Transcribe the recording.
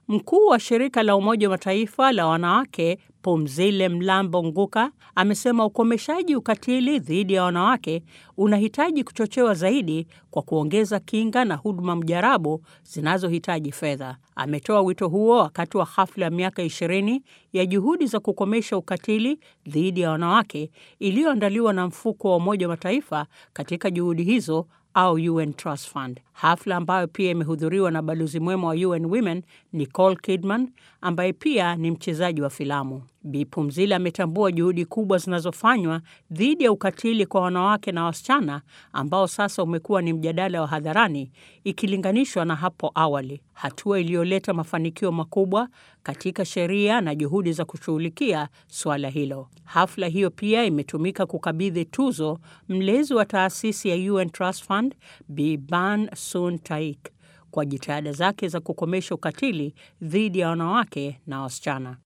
Mkuu wa shirika la Umoja wa Mataifa la wanawake Pumzile Mlambo Nguka amesema ukomeshaji ukatili dhidi ya wanawake unahitaji kuchochewa zaidi kwa kuongeza kinga na huduma mjarabu zinazohitaji fedha. Ametoa wito huo wakati wa hafla ya miaka 20 ya juhudi za kukomesha ukatili dhidi ya wanawake iliyoandaliwa na mfuko wa Umoja wa Mataifa katika juhudi hizo au UN Trust Fund, hafla ambayo pia imehudhuriwa na balozi mwema wa UN Women Nicole Kidman ambaye pia ni mchezaji wa filamu. Bi Pumzile ametambua juhudi kubwa zinazofanywa dhidi ya ukatili kwa wanawake na wasichana ambao sasa umekuwa ni mjadala wa hadharani ikilinganishwa na hapo awali, hatua iliyoleta mafanikio makubwa katika sheria na juhudi za kushughulikia suala hilo. Hafla hiyo pia imetumika kukabidhi tuzo mlezi wa taasisi ya UN Trust Fund Bi Ban Sun Taik kwa jitihada zake za kukomesha ukatili dhidi ya wanawake na wasichana.